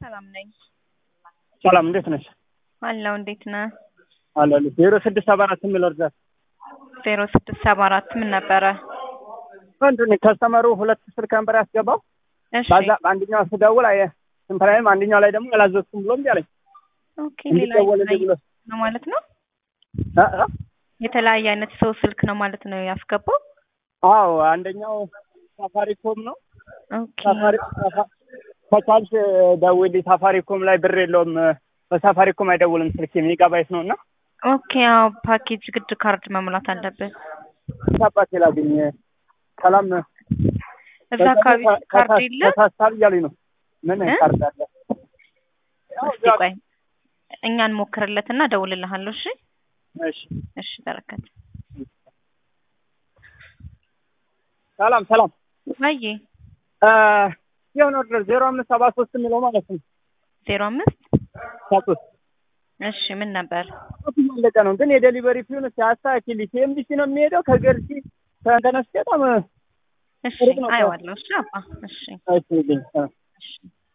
ሰላም ነኝ። ሰላም እንዴት ነሽ? አለው እንዴት ነህ? አለሁ ዜሮ ስድስት ሰባ አራት የሚለው እርዳታ ዜሮ ስድስት ሰባ አራት ምን ነበረ? ምንድን ነው ከስተመሩ ሁለት ስልክ ነበር ያስገባው። እሺ በዛ በአንደኛው ስደውል አየ ስንት ላይም አንደኛው ላይ ደግሞ አላዘዝኩም ብሎ እምቢ አለኝ። ኦኬ ሌላ እንዲደወልልኝ ብሎ ነው ማለት ነው። እ እ የተለያየ አይነት ሰው ስልክ ነው ማለት ነው ያስገባው። አዎ አንደኛው ሳፋሪኮም ነው። ኦኬ ሳፋሪ ሳፋ- ከቻልሽ ደውዪልኝ ሳፋሪኮም ላይ ብር የለውም በሳፋሪኮም አይደውልም ስልክ ሜጋባይት ነው እና ኦኬ አዎ ፓኬጅ ግድ ካርድ መሙላት አለብን። አባቴ ላግኝ ሰላም እዛ አካባቢ ካርድ የለም። ተሳሳብ እያሉኝ ነው። ምን እ? ካርድ አለ? ያው እስቲ ቆይ እኛ እንሞክርለትና እደውልልሃለሁ። እሺ እሺ እሺ በረከት ሰላም ሰላም ወይ እ የሆነ ኦርደር ዜሮ አምስት ሰባ ሶስት የሚለው ማለት ነው ዜሮ አምስት ሳጡት እሺ ምን ነበር? ማለቀ ነው ግን የዴሊቨሪ ፊውን ሲያስተካክል ሲኤምዲሲ ነው የሚሄደው ከገርጂ ተነስቼ በጣም እሺ ሩቅ ነው። አይዋለሁ። እሺ አባ እሺ አይችልኝ እሺ